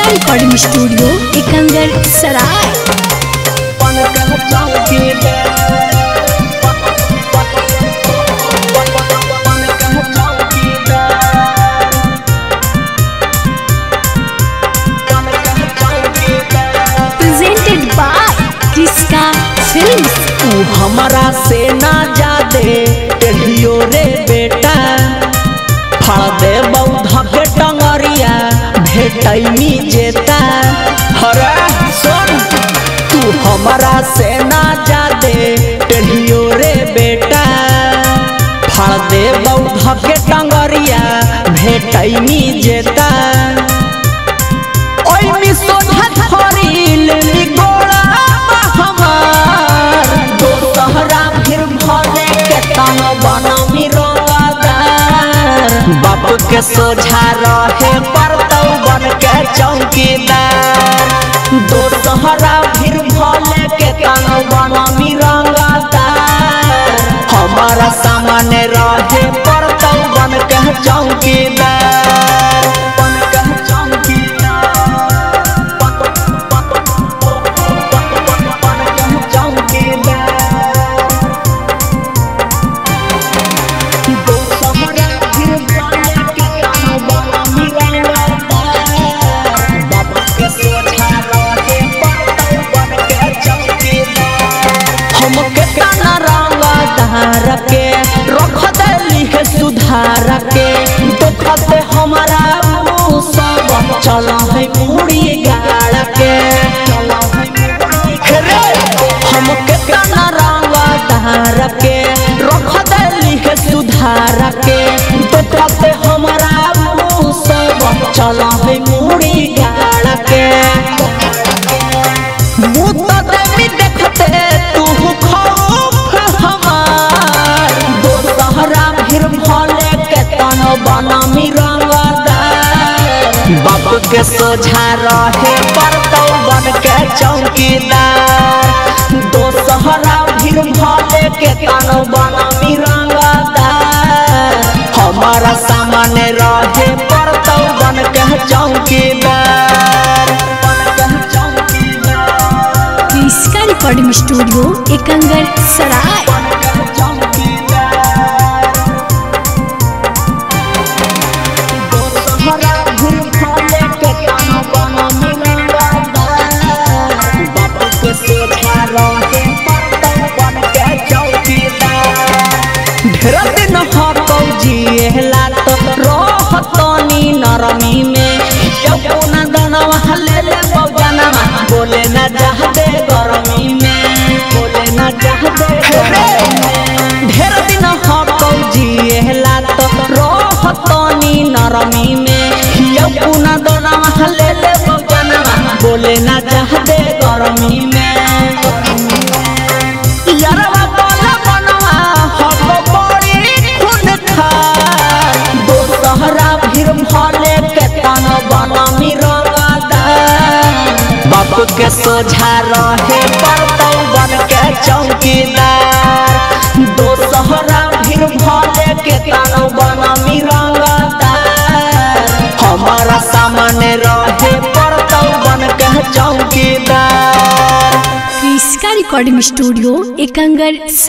recording studio Ekangar सराय पन कह चौकीदार पन कह चौकीदार पन कह चौकीदार प्रेजेंटेड बाय क्रिस्का फिल्म्स तू हमारा से ना जादे टेढ़ियो रे बेटा फड़ दे बौधा के टंगरिया भेटैनी जेता हरे सुन तू हमारा से ना जादे टेढ़ियो रे बेटा फड़ दे बौधा के टंगरिया भेटैनी जेता ओइ मी सोझा धरिल मी गोड़ा हमार दो सहरा फिर भले के तन बन मी रोगादार बाप के सोझा रहे परतौ बन के चौकीदार दो सहरा फिर भले के तन बन मी रंगादार हमारा सामने रहे परतौ बन के चौकीदार बन के के रख देली है सुधार के देखते हमारा मुँह सब चल है मुड़ी गाड़ के रे, हम केतना रंगा धार के रख देली है सुधार के देखते हमारा मुँह सब चल है मुड़ी गाड़ के मुँह तो देवी देखते तू खौफ हमार दो सहरा फिर भले के तन बनमी रंगदार बाप के सोझा रहे परतौ बन के चौकीदार दो सहरा फिर भले के तन बनमी रंगदार हमारा सामने रहे परतौ बन के चौकीदार बन के चौकीदार क्रिस्का रिकॉर्डिंग स्टूडियो एकंगर सराय ढेर दिन हकौ जिएला तो रहतनी नरमी में यौना दनवा ले ले बौजनमा बोले ना चाहते गरमी में बोले ना चाहते गरमी में ढेर दिन हकौ जिएला तो रहतनी नरमी में यौना दनवा ले ले बौजनमा बोले ना चाहते गरमी में यारवा बोला बनवा हक बड़ी खून खार दो सहरा फिर भले के तन बनमी रंगदार बाप के सोझा रहे परतौ बन के चौकीदार दो सहरा फिर भले के तन बनमी रंगदार हमारा सामने रहे परतौ बन के चौकीदार क्रिस्का रिकॉर्डिंग स्टूडियो एकंगर